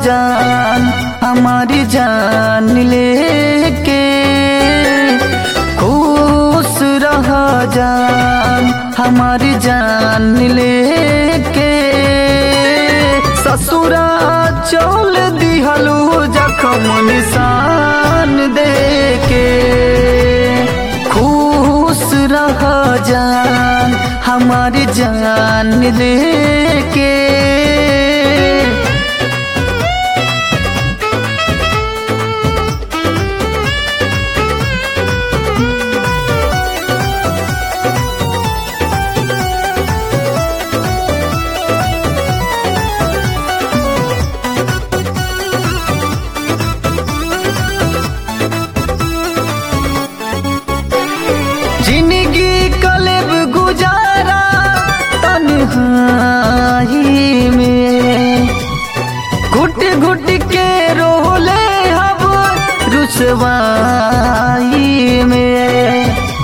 जान हमारी जान लेके खुश रह जान हमारी जान लेके ससुरा चल दिहलू जखम निशान देके खुश रह जान हमारी जान लेके जिंदगी कलेब गुजारा तन्हाई में घुट घुट के रोले हब रुसवाई में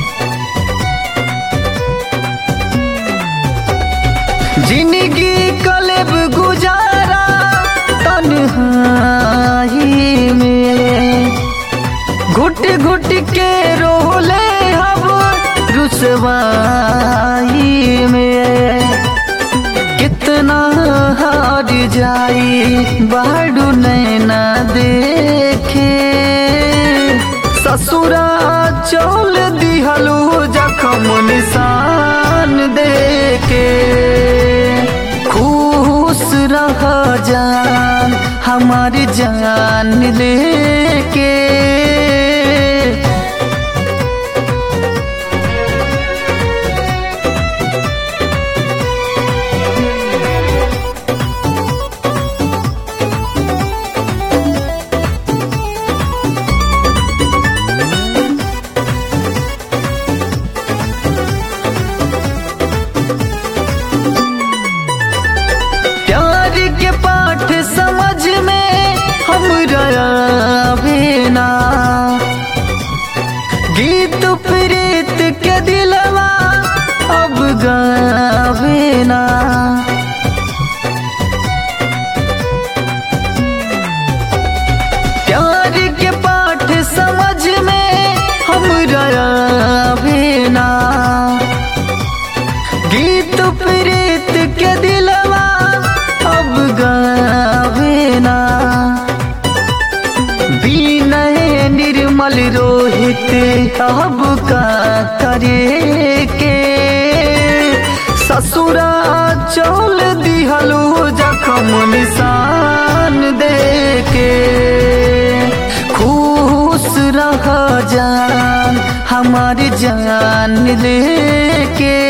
जिंदगी कलेब गुजारा तन्हाई में घुट घुट के रोले हब रुसवाई में कितना हार जाई बाडू नैना देखे ससुरा चल दिहलू जखम निशान देके खुश रह जान हमारी जान लेके प्यार के पाठ समझ में हम बिना गीत प्रीत के दिलवा अब गावेना प्यार के पाठ समझ में हम बिना गीत प्रीत के दिलवा अब गावेना विनय निर्मल रोहित अब का करे के ससुरा चल दिहलू जखम निशान देके खुश रह जान हमारी जान लेके